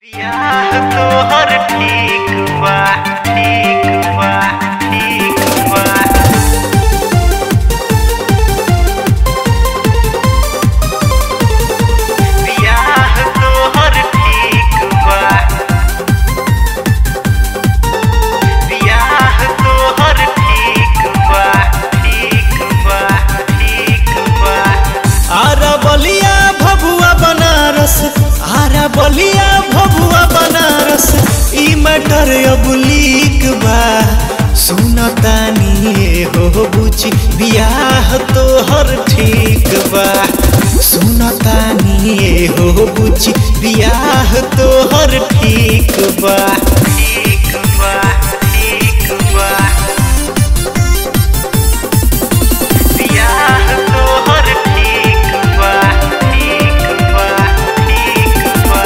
बियाह तोहर ठीक बा ठीक बा ठीक बा बियाह तोहर ठीक बा बियाह तोहर ठीक बा ठीक बा ठीक बा आरा बलिया भभुआ बनारस आरा बलिया भभुआ बनारस ई मैटर अब लीक बा सुनतानी हो बुझी बियाह तोहर ठीक बा सुनतानी हो बुझी बियाह तोहर ठीक बा ठीक बा ठीक बा बियाह तोहर ठीक बा ठीक बा ठीक बा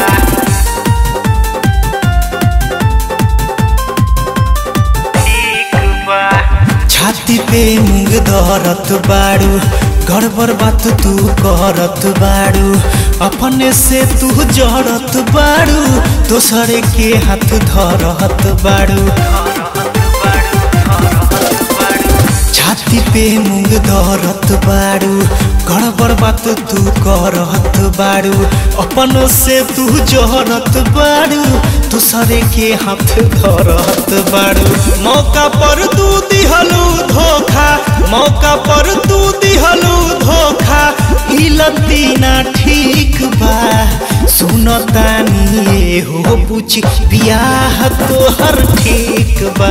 ठीक बा छाती पे मुंग धरत बाड़ू गड़बड़ बात तू करत बाड़ू अपने से तू जड़त बाड़ू दोसरे के हाथ धरत बाड़ू छाती पे मुंग धरत बाड़ू गड़बड़ बात तू करत बाड़ू अपन से तू जहरत बाड़ू दूसरे के हाथ धरत बाड़ू मौका पर तू दिहलू धोखा मौका पर तू दिहलू धोखा ई लतीना ठीक बा सुनतानी हो पूछ बियाह तोहर ठीक बा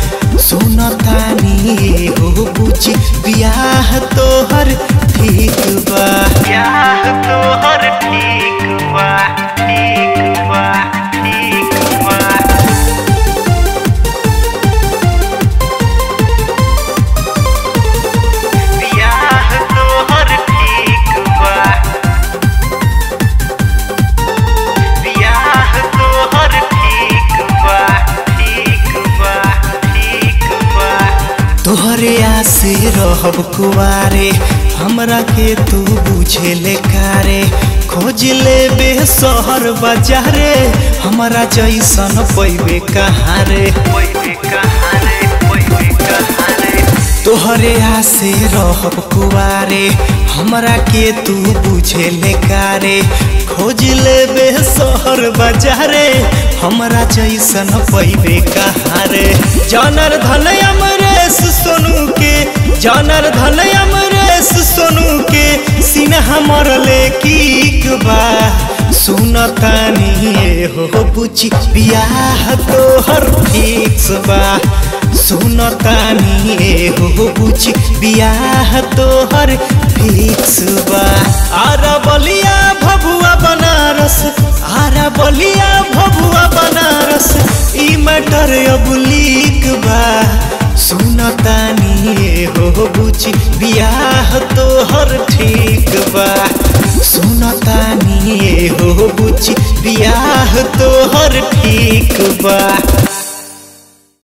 सुनतानी हो पूछ बियाह तोहर ठीक बा बियाह तोहर ठीक बा ठीक बा ठीक बा बियाह तोहर ठीक बा बियाह तोहर ठीक बा ठीक बा ठीक बा तोहरे आसे रहब कुआरे हमरा के तू बुझे ले कारे खोज ले बे शहर बाजारे हमरा जैसन पैबे कहाँ रे ओए कहाँ रे ओए कहाँ रे तोहरे आसे रहब कुआरे हमरा के तू बुझे ले कारे खोज ले बे शहर बाजारे हमरा जैसन पैबे कहाँ रे जानर धन अमरेश सोनू के जानर धन अमरेश सोनू के सिन्हा मरले की बा सुनतानी हो बुझी बियाह तोहर फिक्स बा सुनतानी हो बुझी बियाह तोहर फिक्स बा आरा बलिया भभुआ बनारस आरा बलिया भभुआ बनारस ई मैटर अब लीक बा सुनतानी हो बुझी बियाह तोहर ठीक बा सुनतानी हो बुझी बियाह तोहर ठीक बा